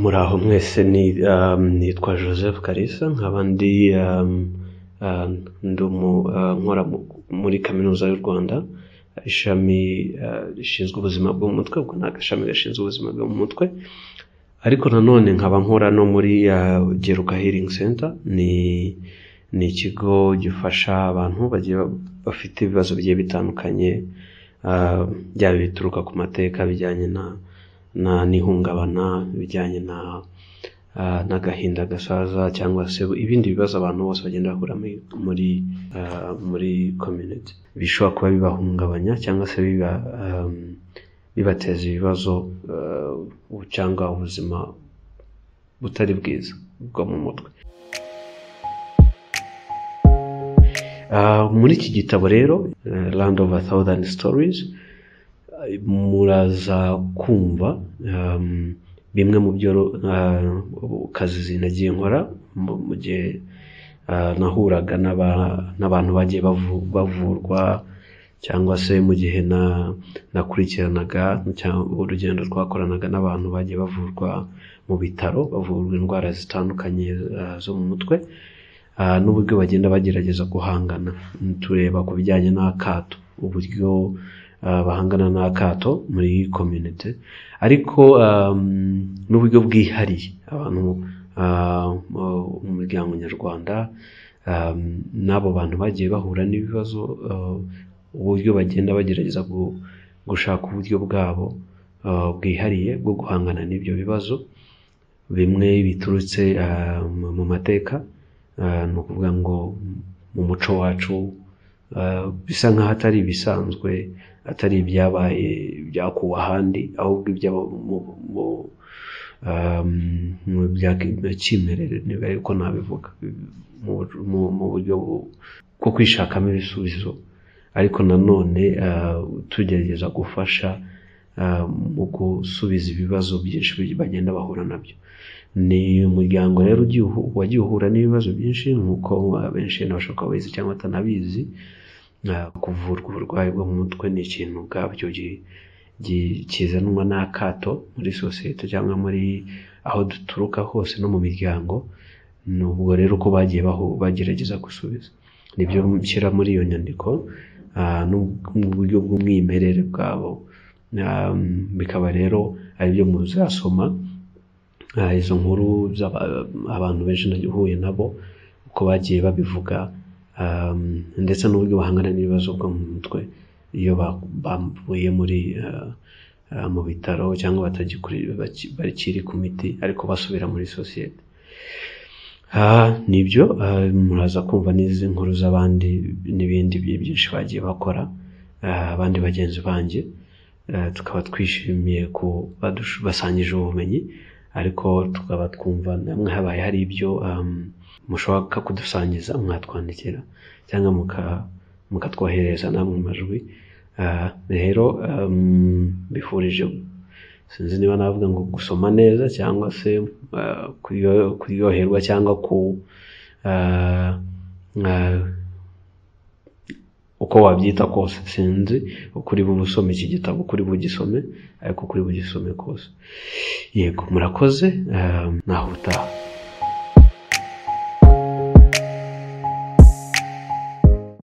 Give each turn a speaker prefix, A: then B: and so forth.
A: muraho mwese nitwa joseph kalisa nkaba ndi nkora muri kaminuza y'u rwanda ishami rishinzwe ubuzima bwo mu mutwe ubwo ni agashami gashinzwe ubuzima bwo mu mutwe ariko nanone nkaba nkora no muri geruka healing center ni ni ikigo gifasha abantu bagiye bafite ibibazo bigiye bitandukanye byaba bituruka ku mateka bijyanye na na n'ihungabana bijyanye na ah, n'agahinda gasaza cyangwa se ibindi bibazo abantu bose bagenda bahura muri muri ah, muri community bishobora kuba bibahungabanya cyangwa se biba um, bibateza ibibazo ah, cyangwa ubuzima butari bwiza bwo mu mutwe Ah, muri iki gitabo rero eh, Land of a Thousand Stories eh, muraza kumva um, bimwe mu byo ah, kazi nagiye nkora mu mu gihe ah, nahuraga n'aba- n'abantu bagiye bavu- bavurwa cyangwa se mu gihe na- nakurikiranaga cyangwa urugendo twakoranaga n'abantu bagiye bavurwa mu bitaro bavurwa indwara zitandukanye ah, zo mu mutwe Ah, n'uburyo bagenda bagerageza guhangana tureba ku bijyanye n'akato uburyo ah, bahangana n'akato muri community ariko um, n'uburyo bwihariye abantu ah, mu mu muryango nyarwanda um, n'abo bantu bagiye bahura n'ibibazo ah, uburyo bagenda bagerageza gu- gushaka uburyo bwabo ah, bwihariye bwo guhangana n'ibyo bibazo bimwe biturutse ah, mu mu mateka Ah, ni ukuvuga ngo mu muco wacu ah, bisa nk'aho atari ibisanzwe atari ibyabaye byakuwe ahandi ahubwo ibyaba mu mu ah, mu bya kimerere niba ariko nabivuga mu- mu- mu buryo bu- bwo kwishakamo ibisubizo ariko nanone ah, tugerageza gufasha ah, mu gusubiza ibibazo byinshi bagenda bahura nabyo ni umuryango rero ugiye uhu- wagiye uhura n'ibibazo byinshi nk'uko abenshi bashobora kuba babizi cyangwa batanabizi Ah, kuvurwa uburwayi bwo mu mutwe ni ikintu ubwabyo gi- gi- kizanwa n'akato muri sosiyete cyangwa muri aho duturuka hose no mu miryango ni ubwo rero uko bagiye bahu- bagerageza gusubiza nibyo nshyira muri iyo nyandiko ah, n'ub- n'uburyo bw'umwimerere bwabo Ah, bikaba rero aribyo muzasoma Ah, izo nkuru z'aba- abantu benshi nagiye uhuye nabo uko bagiye babivuga um, ndetse n'uburyo bahangana n'ibibazo bwo mu mutwe iyo ba- bavuye muri ah, ah, mu bitaro cyangwa batagikuri- baki- bakiri ku miti ariko basubira muri sosiyete Ah, nibyo ah, muraza kumva n'izi nkuru z'abandi n'ibindi bi- byinshi bagiye bakora ah, abandi bagenzi banjye Eh, tukaba twishimiye kuba dush- basangije ubumenyi ariko tukaba twumva namwe habaye hari ibyo um, mushaka kudusangiza mwatwandikira cyangwa muka- mukatwoherereza namwe mu majwi Ah, rero um, bifurije sinzi niba navuga ngo gusoma neza cyangwa se ah, kuryo- kuryoherwa cyangwa ku ah, ah, uko wabyita kose sinzi uko uri busome iki gitabo uko uri bugisome ariko uko uri bugisome kose yego murakoze ah, naho utaha